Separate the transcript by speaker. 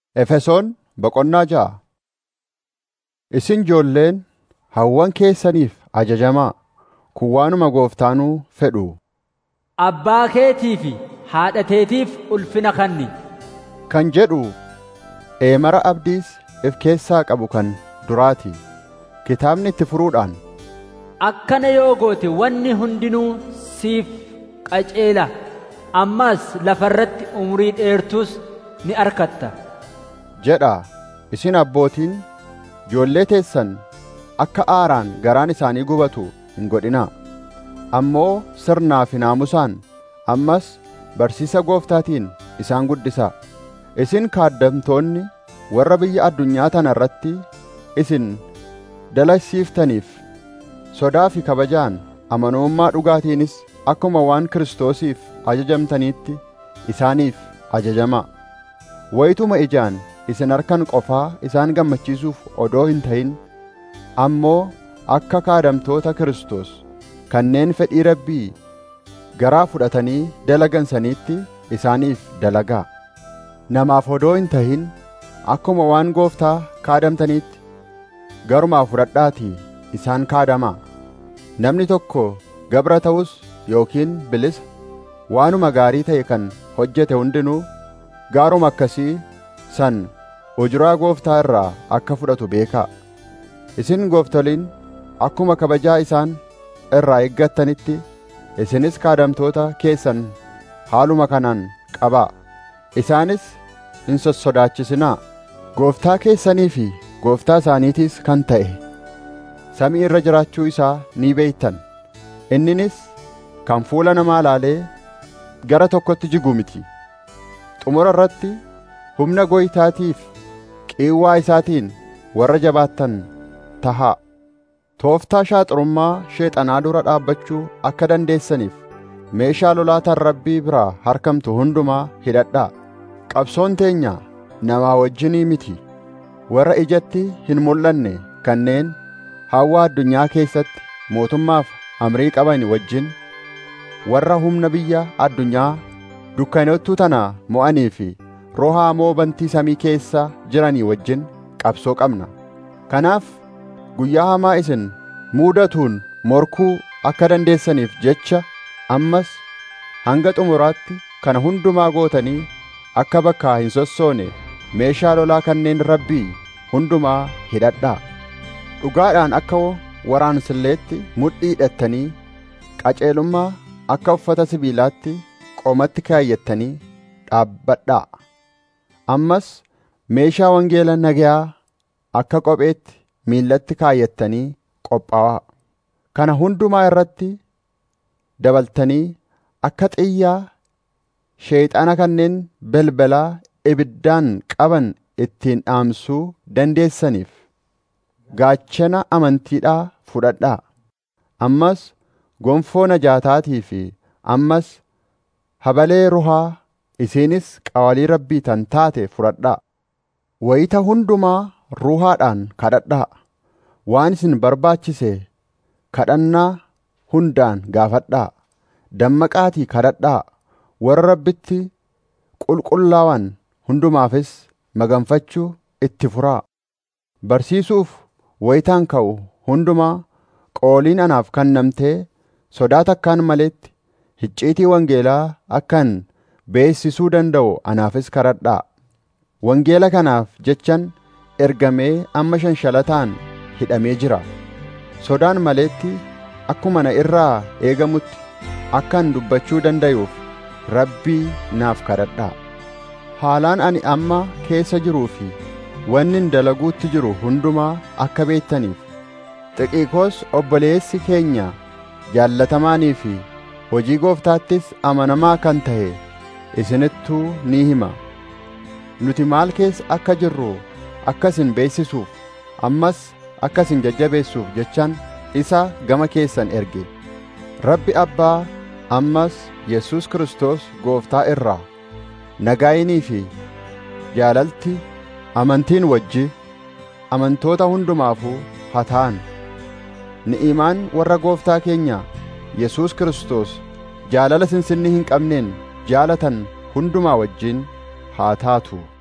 Speaker 1: Efesoon boqonnaa ja'a. Isin ijoolleen hawwan keessaniif ajajamaa. Kun waanuma gooftaanuu fedhu.
Speaker 2: Abbaa keetii fi haadha teetiif ulfina kenni.
Speaker 1: Kan jedhu eemara abdiis if keessaa qabu kan duraati. Kitaabni itti furuudhaan
Speaker 2: Akkana yoo goote wanni hundinuu siif qaceela. Ammas lafarratti umurii dheertuus ni argatta.
Speaker 1: jedha isin abbootiin ijoollee teessan akka aaraan garaan isaanii gubatu hin godhinaa. Ammoo sirnaa fi naamusaan ammas barsiisa gooftaatiin isaan guddisaa. Isin kaaddamtoonni warra biyya addunyaa tana irratti isin dalasiiftaniif sodaa fi kabajaan amanamummaa dhugaatiinis akkuma waan Kiristoosiif ajajamtaniitti isaaniif ajajamaa. Wayituma ijaan isin harkan qofaa isaan gammachiisuuf odoo hin ta'in ammoo akka kaadamtoota Kiristoos kanneen fedhii Rabbii garaa fudhatanii dalagansaniitti isaaniif dalagaa. Namaaf odoo hin ta'in akkuma waan gooftaa kaadamtaniitti garumaa fudhadhaatii isaan kaadamaa. Namni tokko gabra ta'us yookiin bilisa waanuma gaarii ta'e kan hojjete hundinuu gaaruma akkasii san ujuraa gooftaa irraa akka fudhatu beekaa. Isin gooftoliin akkuma kabajaa isaan irraa eeggattanitti isinis kaadamtoota keessan haaluma kanaan qabaa. Isaanis hin sossodaachisinaa. Gooftaa keessanii fi gooftaa isaaniitiis kan ta'e samii irra jiraachuu isaa ni beektan. Inninis kan fuula namaa laalee gara tokkotti jigu miti. Xumura irratti humna gooytaatiif qiiwwaa isaatiin warra jabaattan tahaa. Tooftaa shaaxurummaa sheexanaa dura dhaabbachuu akka dandeessaniif meeshaa lolaataan rabbii biraa harkamtu hundumaa hidhadhaa. Qabsoon teenya namaa wajjinii miti. Warra ijatti hin mul'anne kanneen hawwa addunyaa keessatti mootummaaf amrii qaban wajjin warra humna biyya addunyaa dukkanottuu tana mo'anii fi roha hamoo bantii samii keessa jiranii wajjin qabsoo qabna. Kanaaf guyyaa hamaa isin muudatuun morkuu akka dandeessaniif jecha ammas hanga xumuraatti kana hundumaa gootanii akka bakkaa hin sossoone meeshaa lolaa kanneen rabbii hundumaa hidhadhaa. Dhugaadhaan akka waraansilleetti mudhii hidhattanii qaceelummaa akka uffata sibiilaatti qoomatti kaayyattanii dhaabbadhaa. Ammas meeshaa wangeela nagayaa akka kopheetti miillatti kaayyattanii qophaa'aa. Kana hundumaa irratti dabaltanii akka xiyyaa sheeyxana kanneen belbalaa ibiddaan qaban ittiin dhaamsuu dandeessaniif gaachana amantiidhaa fudhadhaa. Ammas gonfoo najaataatii fi ammas habalee ruhaa isiinis qawalii rabbii tan taate fudhadhaa. Wayita hundumaa ruhaadhaan kadhadhaa. Waan isin barbaachise kadhannaa hundaan gaafadhaa. Dammaqaatii kadhadhaa. Warra rabbitti qulqullaawan hundumaafis maganfachuu itti furaa. Barsiisuuf wayitaan ka'u hundumaa qooliin anaaf kennamtee sodaa takkaan maletti icciitii wangeelaa akkan beessisuu danda'u anaafis kadhadhaa. Wangeela kanaaf jechan ergamee amma shanshalataan hidhamee jira. Sodaan maletti akkuma na irraa eegamutti akkan dubbachuu danda'uuf rabbii naaf kadhadhaa. Haalaan ani amma keessa jiruu fi wannin dalaguutti jiru hundumaa akka beektaniif xiqiikoos obboleessi keenya jaallatamaanii fi hojii gooftaattis amanamaa kan ta'e isinittuu ni hima. Nuti maal keessa akka jirru akkasin beeksisuuf ammas akkasin jajjabeessuuf jechaan isa gama keessan erge. Rabbi Abbaa ammas Yesus Kiristoos gooftaa irraa nagaayinii fi jaalalti amantiin wajji amantoota hundumaafuu haa ta'an. Ni'imaan warra gooftaa keenya Yesus Kiristoos jaalala sinsinni hin qabneen jaalatan hundumaa wajjin haa taatu.